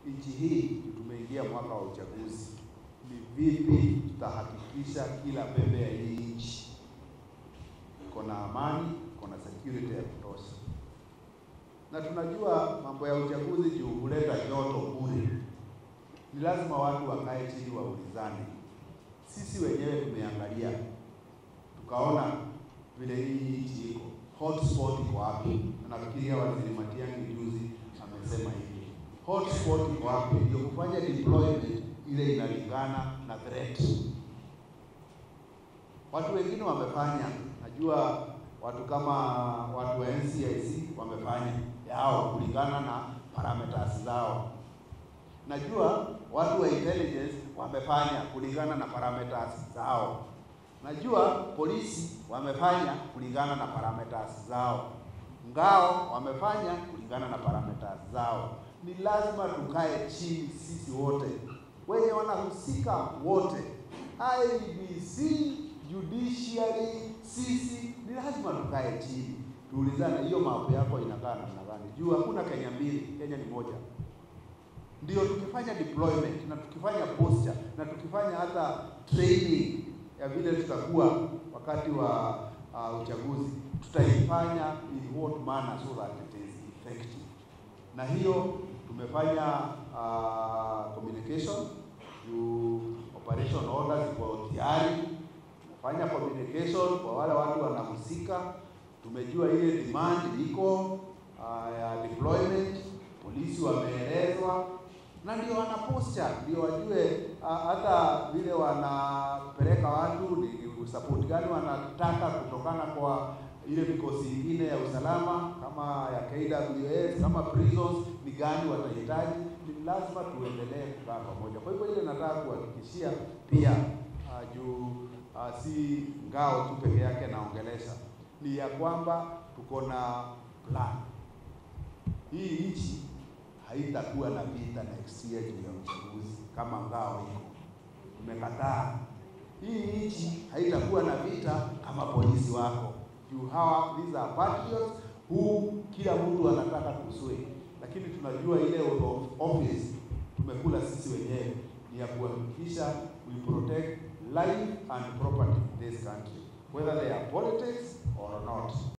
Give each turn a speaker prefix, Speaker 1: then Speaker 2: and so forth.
Speaker 1: nchi hii tumeingia mwaka wa uchaguzi, ni vipi tutahakikisha kila pembe ya hii nchi iko na amani, iko na security ya kutosha. Na tunajua mambo ya uchaguzi juu huleta joto bure, ni lazima watu wakae chini waulizane. Sisi wenyewe tumeangalia tukaona vile hii nchi iko hotspot iko wapi, na nafikiria waziri Matiang'i juzi amesema hivi, hotspot iko wapi, ndio kufanya deployment ile inalingana na threat. Watu wengine wamefanya, najua watu kama watu wa NCIC wamefanya yao kulingana na parameters zao. Najua watu wa intelligence wamefanya kulingana na parameters zao. Najua polisi wamefanya kulingana na parameters zao. Ngao wamefanya kulingana na parameters zao. Ni lazima tukae chini sisi wote wenye wanahusika wote, IEBC, judiciary, sisi ni lazima tukae chini tuulizane, hiyo mambo yako inakaa namna gani? Juu hakuna Kenya mbili, Kenya ni moja. Ndio tukifanya deployment na tukifanya posture na tukifanya hata training ya vile tutakuwa wakati wa uh, uchaguzi, tutaifanya in what manner so that it is effective. Na hiyo tumefanya uh, communication juu operation orders ziko tayari. Tumefanya communication kwa wale watu wanahusika, tumejua ile demand iko uh, ya deployment, polisi wameelezwa na ndio wana posture ndio wajue uh, hata vile wanapeleka watu ni support gani wanataka kutokana kwa ile vikosi ingine ya usalama kama ya KWS kama prisons ni gani watahitaji. Ni lazima tuendelee kukaa pamoja. Kwa hivyo ile nataka kuhakikishia pia uh, juu uh, si ngao tu peke yake naongelesha, ni ya kwamba tuko na plan hii nchi haitakuwa na vita next year juu ya uchaguzi kama ngao iko. Tumekataa. Hii nchi haitakuwa na vita kama polisi wako juu hawa, these are patriots who kila mtu anataka kuswe, lakini tunajua ile office tumekula sisi wenyewe ni ya kuhakikisha we protect life and property in this country whether they are politics or not.